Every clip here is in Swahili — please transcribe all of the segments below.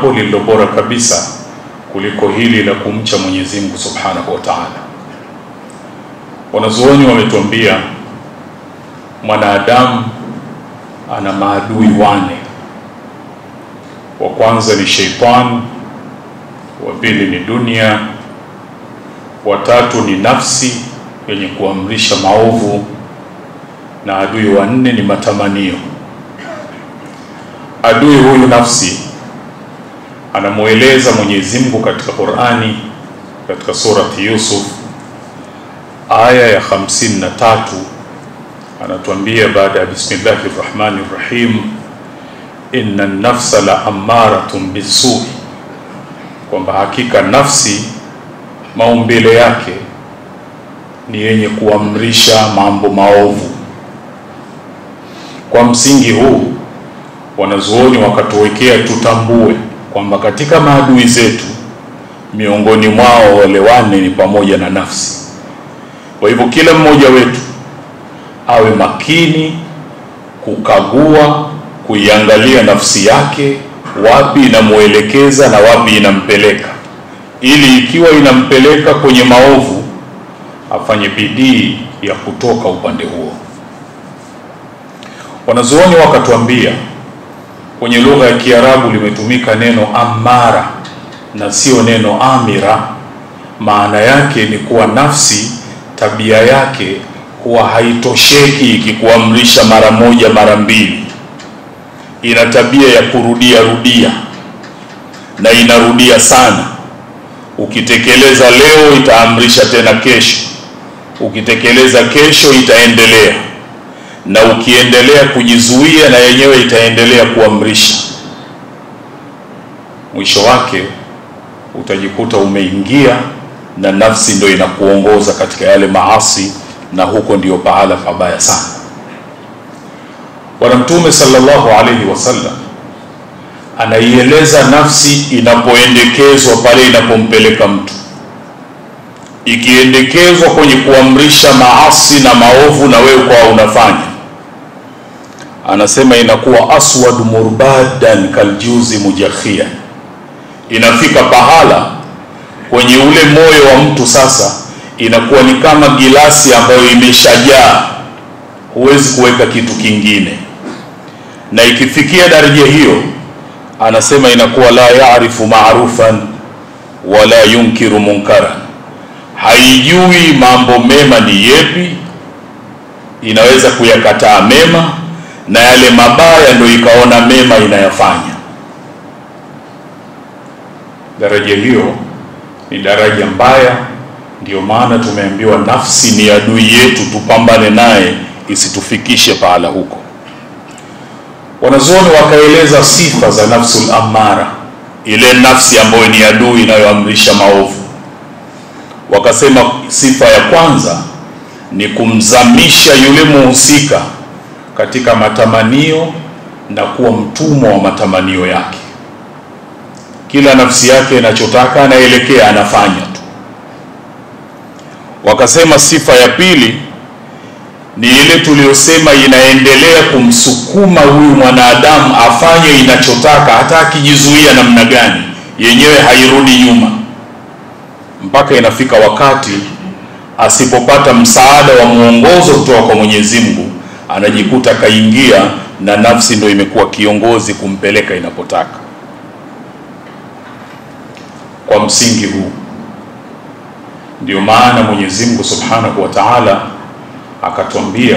jambo lililo bora kabisa kuliko hili la kumcha Mwenyezi Mungu Subhanahu wa Ta'ala. Wanazuoni wametuambia mwanadamu ana maadui wane. Wa kwanza ni sheitani, wa pili ni dunia, wa tatu ni nafsi yenye kuamrisha maovu, na adui wa nne ni matamanio. Adui huyu nafsi anamweleza Mwenyezi Mungu katika Qur'ani katika surati Yusuf aya ya 53 anatuambia baada ya bismillahir rahmanir rahim, inna nafsa la ammaratun bisui, kwamba hakika nafsi maumbile yake ni yenye kuamrisha mambo maovu. Kwa msingi huu wanazuoni wakatuwekea tutambue kwamba katika maadui zetu miongoni mwao wale wane ni pamoja na nafsi. Kwa hivyo kila mmoja wetu awe makini kukagua, kuiangalia nafsi yake, wapi inamwelekeza na wapi inampeleka, ili ikiwa inampeleka kwenye maovu afanye bidii ya kutoka upande huo. Wanazuoni wakatuambia kwenye lugha ya Kiarabu limetumika neno amara na sio neno amira. Maana yake ni kuwa nafsi tabia yake huwa haitosheki ikikuamrisha mara moja mara mbili, ina tabia ya kurudia rudia na inarudia sana. Ukitekeleza leo itaamrisha tena kesho, ukitekeleza kesho itaendelea, na ukiendelea kujizuia na yenyewe itaendelea kuamrisha. Mwisho wake utajikuta umeingia na nafsi ndio inakuongoza katika yale maasi, na huko ndio pahala pabaya sana. Bwana Mtume sallallahu alaihi wasallam anaieleza nafsi inapoendekezwa pale inapompeleka mtu, ikiendekezwa kwenye kuamrisha maasi na maovu, na wewe kwa unafanya, anasema inakuwa aswad murbadan kaljuzi mujakhia, inafika pahala kwenye ule moyo wa mtu sasa inakuwa ni kama gilasi ambayo imeshajaa, huwezi kuweka kitu kingine. Na ikifikia daraja hiyo, anasema inakuwa la yaarifu marufan wala yunkiru munkaran, haijui mambo mema ni yepi, inaweza kuyakataa mema na yale mabaya ndio ikaona mema inayafanya. Daraja hiyo ni daraja mbaya. Ndiyo maana tumeambiwa nafsi ni adui yetu, tupambane naye isitufikishe pahala huko. Wanazuoni wakaeleza sifa za nafsul amara, ile nafsi ambayo ni adui inayoamrisha maovu. Wakasema sifa ya kwanza ni kumzamisha yule muhusika katika matamanio na kuwa mtumwa wa matamanio yake. Kila nafsi yake inachotaka anaelekea, anafanya tu. Wakasema sifa ya pili ni ile tuliyosema, inaendelea kumsukuma huyu mwanadamu afanye inachotaka, hata akijizuia namna gani, yenyewe hairudi nyuma, mpaka inafika wakati asipopata msaada wa mwongozo kutoka kwa Mwenyezi Mungu, anajikuta kaingia na nafsi ndio imekuwa kiongozi kumpeleka inapotaka. Kwa msingi huu ndio maana Mwenyezi Mungu Subhanahu wa Ta'ala akatwambia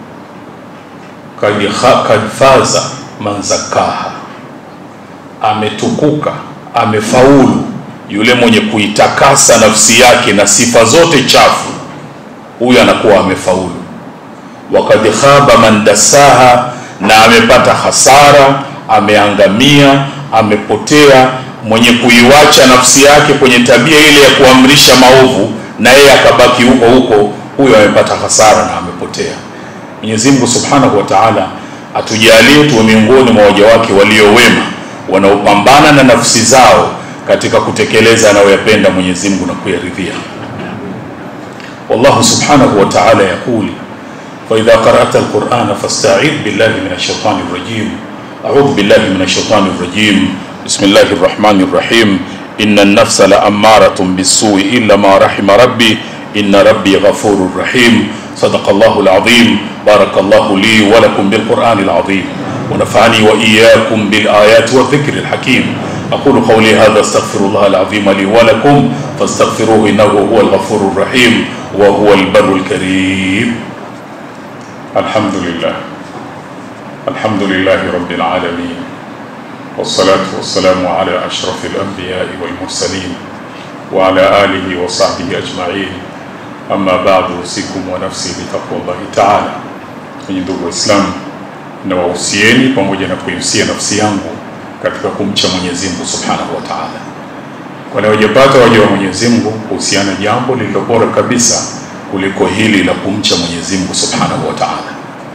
kad faza man zakaha, ametukuka amefaulu yule mwenye kuitakasa nafsi yake na sifa zote chafu, huyu anakuwa amefaulu. Wakad khaba man dasaha, na amepata hasara, ameangamia, amepotea mwenye kuiwacha nafsi yake kwenye tabia ile ya kuamrisha maovu na yeye akabaki huko huko, huyo amepata hasara na amepotea. Mwenyezi Mungu Subhanahu wa Ta'ala atujalie tuwe miongoni mwa waja wake walio wema wanaopambana na nafsi zao katika kutekeleza anayoyapenda Mwenyezi Mungu na kuyaridhia. Wallahu Subhanahu wa Ta'ala yaquli fa idha qara'ta al-Qur'ana fasta'idh billahi minash shaitani rajim a'udhu billahi minash shaitani rajim بسم الله الرحمن الرحيم إن النفس لأمارة بالسوء إلا ما رحم ربي إن ربي غفور رحيم صدق الله العظيم بارك الله لي ولكم بالقرآن العظيم ونفعني وإياكم بالآيات والذكر الحكيم أقول قولي هذا استغفر الله العظيم لي ولكم فاستغفروه إنه هو الغفور الرحيم وهو البر الكريم الحمد لله الحمد لله رب العالمين والصلاة والسلام على أشرف الأنبياء والمرسلين وعلى آله وصحبه أجمعين أما بعد أوصيكم ونفسي بتقوى الله تعالى kwenye ndugu Waislamu, na wahusieni pamoja na kuihusia nafsi yangu katika kumcha Mwenyezi Mungu Subhanahu wa Ta'ala. Wale wajapata waja wa Mwenyezi Mungu kuhusiana jambo lililo bora kabisa kuliko hili la kumcha Mwenyezi Mungu Subhanahu wa Ta'ala,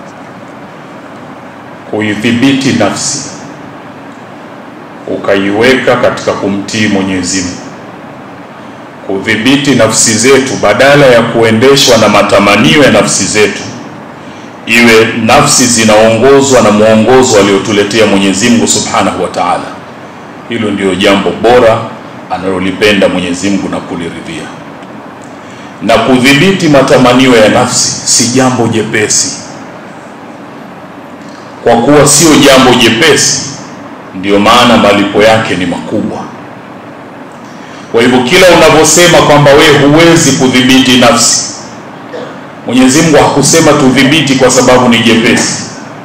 kuidhibiti nafsi ukaiweka katika kumtii Mwenyezi Mungu, kudhibiti nafsi zetu badala ya kuendeshwa na matamanio ya nafsi zetu, iwe nafsi zinaongozwa na mwongozo aliotuletea Mwenyezi Mungu Subhanahu wa Ta'ala. Hilo ndio jambo bora analolipenda Mwenyezi Mungu na kuliridhia. Na kudhibiti matamanio ya nafsi si jambo jepesi, kwa kuwa sio jambo jepesi ndiyo maana malipo yake ni makubwa. Kwa hivyo kila unavyosema kwamba we huwezi kudhibiti nafsi, Mwenyezi Mungu hakusema tudhibiti kwa sababu ni jepesi.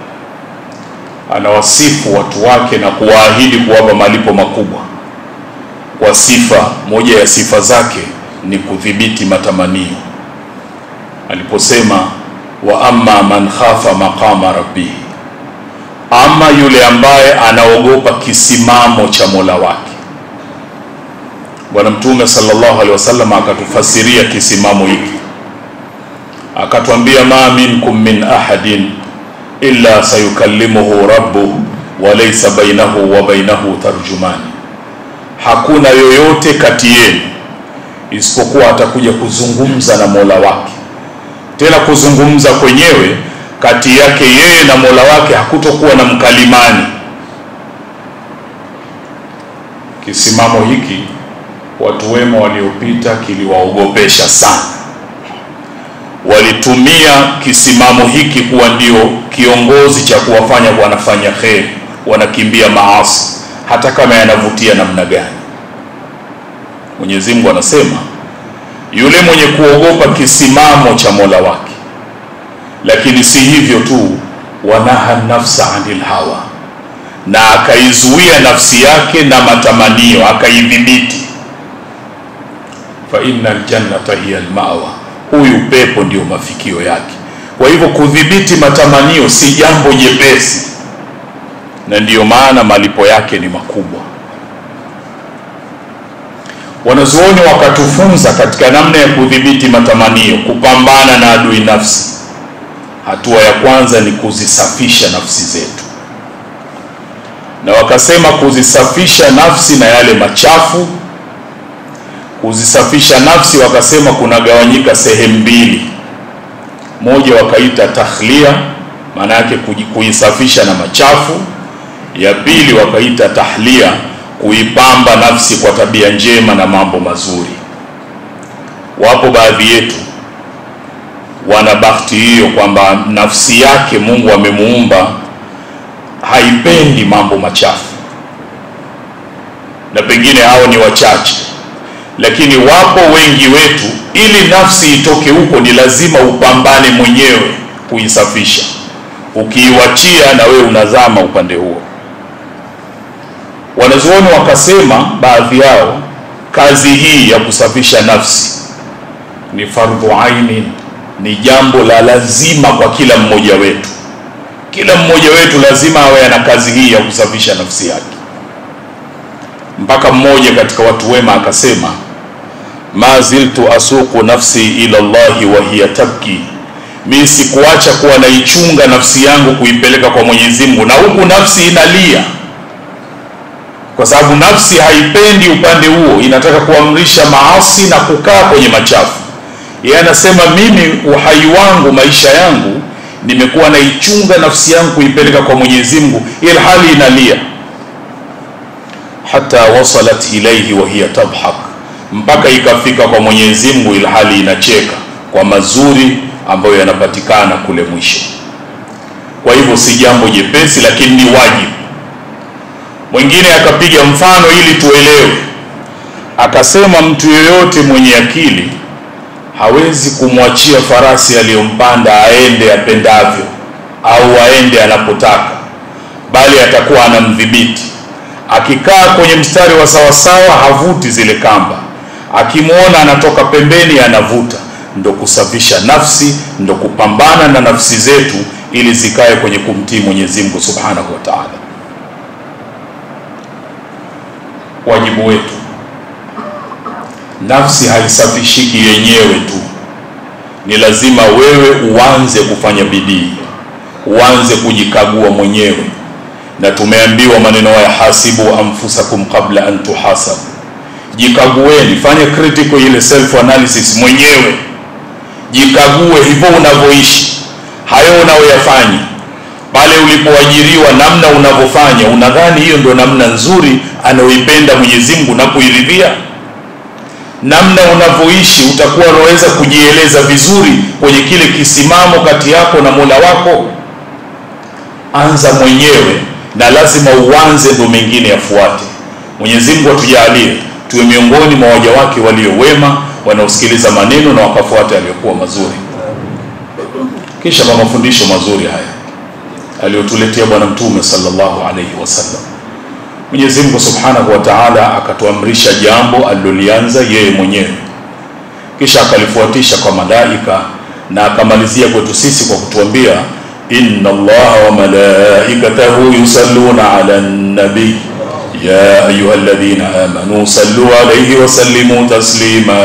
Anawasifu watu wake na kuwaahidi kuwapa malipo makubwa kwa sifa moja ya sifa zake ni kudhibiti matamanio, aliposema wa amma man khafa maqama rabbihi ama yule ambaye anaogopa kisimamo cha Mola wake. Bwana Mtume sallallahu alaihi wasallam akatufasiria kisimamo hiki, akatwambia ma minkum min ahadin illa sayukallimuhu rabbuh wa laysa bainahu wa bainahu tarjumani, hakuna yoyote kati yenu isipokuwa atakuja kuzungumza na Mola wake, tena kuzungumza kwenyewe kati yake yeye na Mola wake hakutokuwa na mkalimani. Kisimamo hiki watu wema waliopita kiliwaogopesha sana, walitumia kisimamo hiki kuwa ndio kiongozi cha kuwafanya wanafanya kheri, wanakimbia maasi, hata kama yanavutia namna gani. Mwenyezi Mungu anasema yule mwenye kuogopa kisimamo cha Mola wake lakini si hivyo tu, wanaha nafsa anil hawa, na akaizuia nafsi yake na matamanio, akaidhibiti. Fa inna aljannata hiya almawa, huyu pepo ndio mafikio yake. Kwa hivyo kudhibiti matamanio si jambo jepesi, na ndiyo maana malipo yake ni makubwa. Wanazuoni wakatufunza katika namna ya kudhibiti matamanio, kupambana na adui nafsi Hatua ya kwanza ni kuzisafisha nafsi zetu, na wakasema kuzisafisha nafsi na yale machafu. Kuzisafisha nafsi wakasema kunagawanyika sehemu mbili, moja wakaita takhlia, maana yake kuisafisha na machafu. Ya pili wakaita tahlia, kuipamba nafsi kwa tabia njema na mambo mazuri. Wapo baadhi yetu wana bahati hiyo kwamba nafsi yake Mungu amemuumba haipendi mambo machafu, na pengine hao ni wachache, lakini wapo wengi wetu. Ili nafsi itoke huko, ni lazima upambane mwenyewe kuisafisha. Ukiiwachia na wewe unazama upande huo. Wanazuoni wakasema, baadhi yao, kazi hii ya kusafisha nafsi ni fardhu aini ni jambo la lazima kwa kila mmoja wetu. Kila mmoja wetu lazima awe ana kazi hii ya kusafisha nafsi yake. Mpaka mmoja katika watu wema akasema, ma ziltu asuqu nafsi ila Allahi wa hiya tabki, mi sikuacha kuwa naichunga nafsi yangu kuipeleka kwa Mwenyezi Mungu, na huku nafsi inalia, kwa sababu nafsi haipendi upande huo, inataka kuamrisha maasi na kukaa kwenye machafu yeye anasema mimi uhai wangu maisha yangu nimekuwa naichunga nafsi yangu kuipeleka kwa Mwenyezi Mungu, ili hali inalia. hata wasalat ilaihi wa hiya tadhak, mpaka ikafika kwa Mwenyezi Mungu ilhali inacheka kwa mazuri ambayo yanapatikana kule mwisho. Kwa hivyo si jambo jepesi, lakini ni wajibu. Mwingine akapiga mfano ili tuelewe, akasema mtu yeyote mwenye akili hawezi kumwachia farasi aliyompanda aende apendavyo au aende anapotaka, bali atakuwa anamdhibiti. Akikaa kwenye mstari wa sawasawa, havuti zile kamba, akimwona anatoka pembeni, anavuta. Ndo kusafisha nafsi, ndo kupambana na nafsi zetu ili zikae kwenye kumtii Mwenyezi Mungu Subhanahu wa Ta'ala. Wajibu wetu, nafsi haisafishiki yenyewe tu, ni lazima wewe uanze kufanya bidii, uanze kujikagua mwenyewe, na tumeambiwa maneno haya, hasibu anfusakum qabla an tuhasabu, jikagueni, fanye critical ile self analysis mwenyewe, jikague hivyo unavyoishi hayo unayoyafanya pale ulipoajiriwa, namna unavyofanya, unadhani hiyo ndio namna nzuri anayoipenda Mwenyezi Mungu na kuiridhia? Namna unavyoishi utakuwa unaweza kujieleza vizuri kwenye kile kisimamo kati yako na Mola wako? Anza mwenyewe, na lazima uanze, ndio mengine yafuate. Mwenyezi Mungu atujalie tuwe miongoni mwa waja wake walio wema, wanaosikiliza maneno na wakafuata yaliyokuwa mazuri. Kisha kwa mafundisho mazuri haya aliyotuletea Bwana Mtume sallallahu alaihi wasallam, Mwenyezi Mungu Subhanahu wa Ta'ala akatuamrisha jambo alilolianza yeye mwenyewe, kisha akalifuatisha kwa malaika na akamalizia kwetu sisi kwa kutuambia inna Allaha wa malaikatahu yusalluna ala nabi ya ayuha alladhina amanu sallu alayhi wa sallimu taslima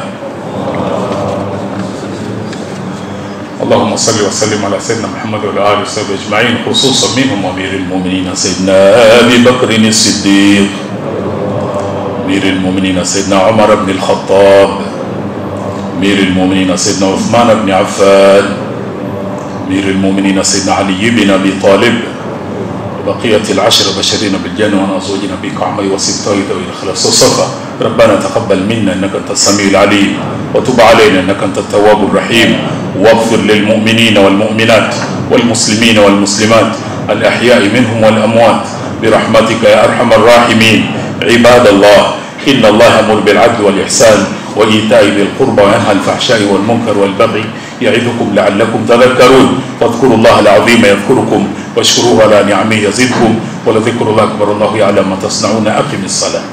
اللهم صل وسلم على سيدنا محمد وعلى اله وصحبه اجمعين خصوصا منهم امير المؤمنين سيدنا ابي بكر الصديق امير المؤمنين سيدنا عمر بن الخطاب امير المؤمنين سيدنا عثمان بن عفان امير المؤمنين سيدنا علي بن ابي طالب بقية العشر بشرين بالجنة وأنا أزوجنا بك عمي وسبطي ذوي الخلاص والصفا ربنا تقبل منا إنك أنت السميع العليم وتب علينا إنك أنت التواب الرحيم واغفر للمؤمنين والمؤمنات والمسلمين والمسلمات الأحياء منهم والأموات برحمتك يا أرحم الراحمين عباد الله إن الله يأمر بالعدل والإحسان وإيتاء ذي القربى وينهى الفحشاء والمنكر والبغي يعظكم لعلكم تذكرون فاذكروا الله العظيم يذكركم واشكروه على نعمه يزدكم ولذكر الله أكبر الله يعلم ما تصنعون أقم الصلاة